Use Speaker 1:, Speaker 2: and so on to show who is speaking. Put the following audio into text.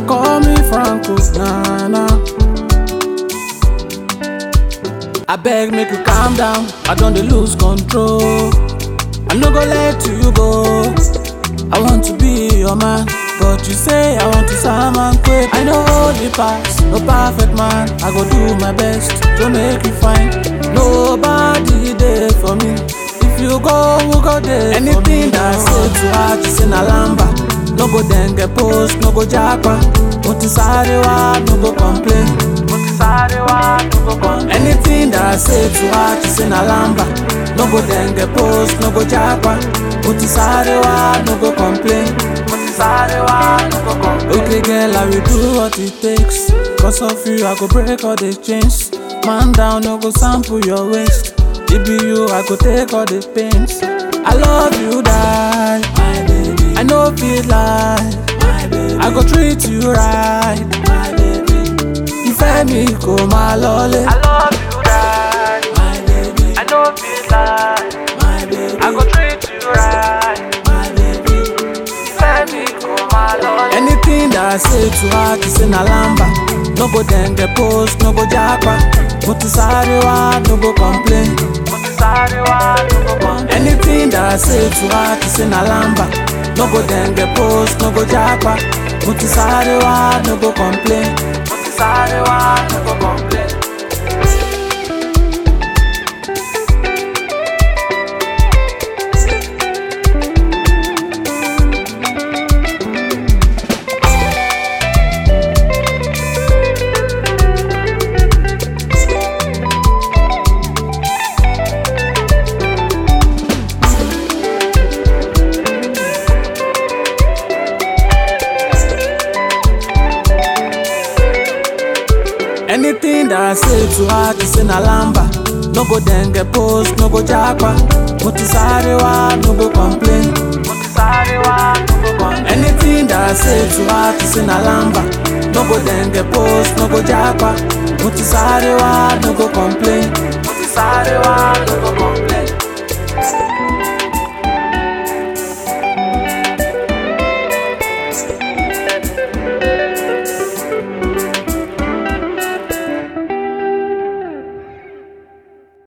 Speaker 1: call me Franco, nah nah. I beg make you calm down, I don't dey lose control. I no go let you go. I want to be your man, but you say I want to salmon quick. I know the past, no perfect man. I go do my best to make you fine. Nobody there for me. If you go, who go there? Anything that I say to her, she say na lamba. No go then get post, no go japa. Mo ti sáré wá, no go complain. Mo ti sáré wá, no go complain. Anything that I say to her, she say na lamba. No go then get post, no go japa. Mo ti sáré wá, no go complain. Mo ti sáré wá, no go complain. Okay girl, I will do what it takes. Cause of you, I go break all the chains. Man down, no go sample your waist. It be you, I go take all the pains. I love you, die, my baby. I know feel like, my baby. I go treat you right, my baby. Ìfẹ́ mi kò máa lọlé. I love you, die, my baby. I know feel like, my baby. I go treat you right, my baby. Ìfẹ́ mi kò máa lọlé. Anything that I say to her, she say na lamba. No go then get post, no go japa. Mo ti sáré wá, no go complain. Mo ti sáré wá, no go complain. Anything that I say to her, she say na lamba. No go then get post, no go japa. Mo ti sáré wá, no go complain. Mo ti sáré wá, no go complain. Anything that I say to her, she say na lamba. No go then get post, no go japa. Mo ti sáré wá, no go complain. Mo ti sáré wá, no go complain. Anything that I say to her, she say na lamba. No go then get post, no go japa. Mo ti sáré wá, no go complain. Mo ti sáré wá, no go complain.